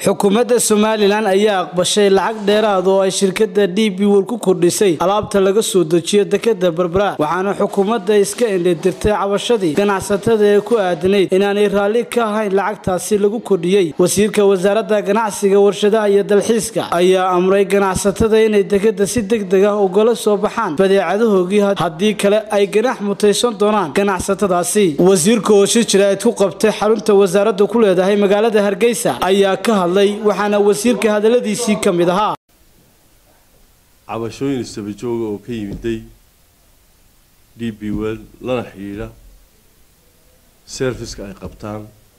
xukuumadda somalilan ayaa aqbashay lacag dheeraad oo ay shirkada d b wol ku kordhisay alaabta laga soo dejiyo dekada berbera waxaana xukuumadda iska indhadirtay cabashadii ganacsatada ee ku aadanayd inaanay raalli ka ahayn lacagtaasi lagu kordhiyey wasiirka wasaaradda ganacsiga warshadaha iyo dalxiiska ayaa amray ganacsatada inay dekada si deg deg ah ugala soo baxaan badeecadahoogii haddii kale ay ganax mutaysan doonaan ganacsatadaasi wasiirka oo shir jiraa'id ku qabtay xarunta wasaaraddu ku leedahay magaalada hargeysa ayaa ka hadlay waxaana wasiirka hadaladiisii ka mid ahaa cabashooyin istabajooga oo ka yimiday d b wel lana xidhiidha serviska ay qabtaan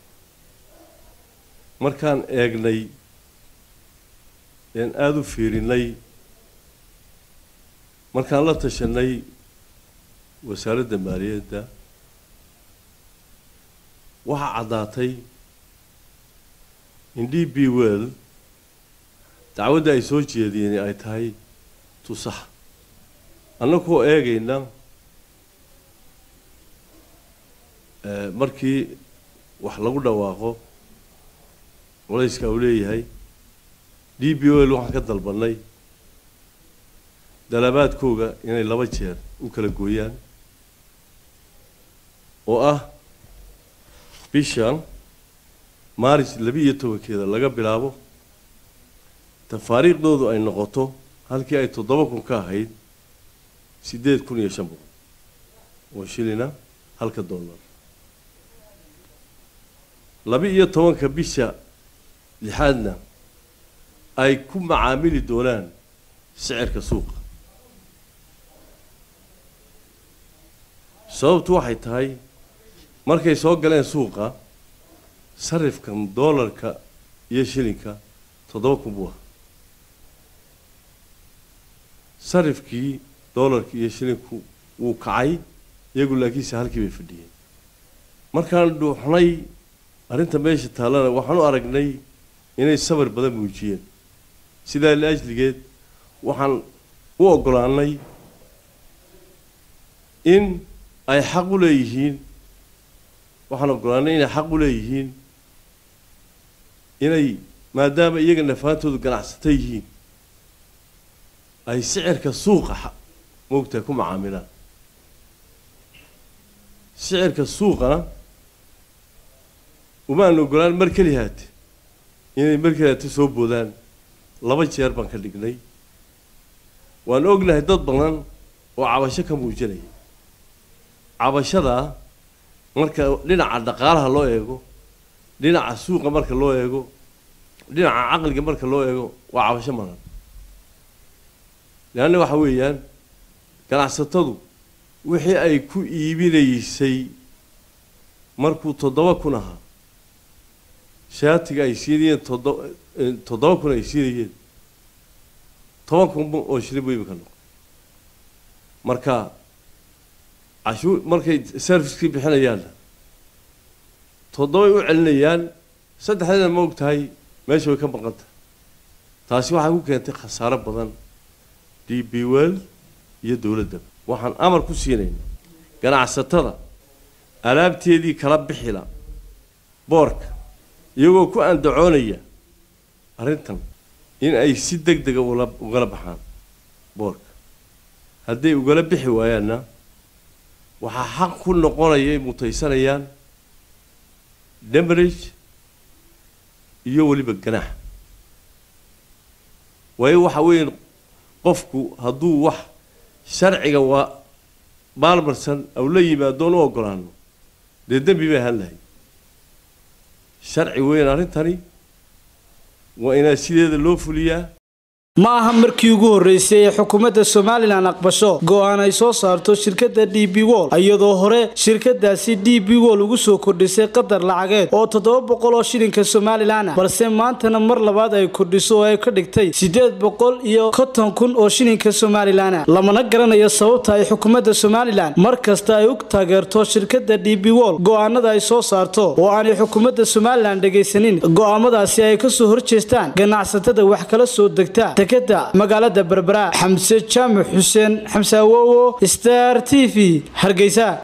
markaan eegnay een aada u fiirinay markaan la tashanay wasaaradda maaliyadda waxaa caddaatay in d b well dacwadda ay soo jeediyeen ay tahay tusax annagoo eegayna markii wax lagu dhawaaqo culayska uu leeyahay d b well waxaan ka dalbanay dalabaadkooga inay laba jeer u kala gooyaan oo ah bishan maaris labi-iyo tobankeeda laga bilaabo tafaariikhdoodu ay noqoto halkii ay toddoba kun ka ahayd siddeed kun iyo shan boqol oo shilina halka dollar laba-iyo tobanka bisha lixaadna ay ku macaamili doonaan sicirka suuqa sababtu waxay tahay markay soo galeen suuqa sarifkan doolarka iyo shilinka toddoba kun buu ahaa sarifkii doolarka iyo shilinku wuu kacay iyagu laakiinse halkii bay fadhiyeen markaan dhuuxnay arrinta meesha taallana waxaan u aragnay inay sabar badan muujiyeen sidaa liajligeed waxaan u oggolaanay in ay xaq u leeyihiin waxaan oggolaanay inay xaq u leeyihiin inay maadaama iyaga nafaantoodu ganacsata yihiin ay sicirka suuqa moogtahay ku macaamilaan sicirka suuqana umaan ogolaan mar keli haate inay mar keli haate soo boodaan laba jeer baan ka dhignay waan ognahay dad badan oo cabasho ka muujinaya cabashadaa marka dhinaca dhaqaalaha loo eego dhinaca suuqa marka loo eego dhinaca caqliga marka loo eego waa cabasho madan leanna waxa weeyaan ganacsatadu wixii ay ku iibinaysay markuu toddoba kun ahaa shaatiga ay siinayeen toddoba toddoba kun ay siinayeen toban kun oo shilin buu imika noqo marka cashuur markay servicekii bixinayaanna toddobay u celinayaan saddexdeeda ma og tahay meesha way ka maqan tahay taasi waxay ku keentay khasaaro badan d b well iyo dowladdaba waxaan amar ku siinayna ganacsatada alaabteedii kala bixila boorka iyagoo ku andacoonaya arrintan in ay si deg dega ula ugala baxaan boorka hadday ugala bixi waayaanna waxaa xaq ku noqonayay mutaysanayaan demarage iyo weliba ganaax waayo waxa weeye qofku hadduu wax sharciga waa maalmarsan aw la yimaadoon u oggolaano dee dembi bay ahaan lahay sharci weyn arrintani waa inaa sideeda loo fuliyaa ma aha markii ugu horreysay ee xukuumadda somalilan aqbasho go-aan ay soo saarto shirkadda d b wol iyadoo hore shirkadaasi d b wol ugu soo kordhisay qadar lacageed oo toddoba boqol oo shilinka somalilan ah balse maantana mar labaad ay kordhiso oo ay ka dhigtay siddeed boqol iyo konton kun oo shilinka somalilan ah lamana garanayo sababta ay xukuumadda somalilan mar kasta ay u taageerto shirkadda d b wol go-aanada ay soo saarto oo aanay xukuumadda somalilan dhegaysanin go-aamadaasi ay kasoo horjeestaan ganacsatada wax kala soo degta dekada magaalada berbera xamse jaamac xuseen xamse awowo star t v hargeysa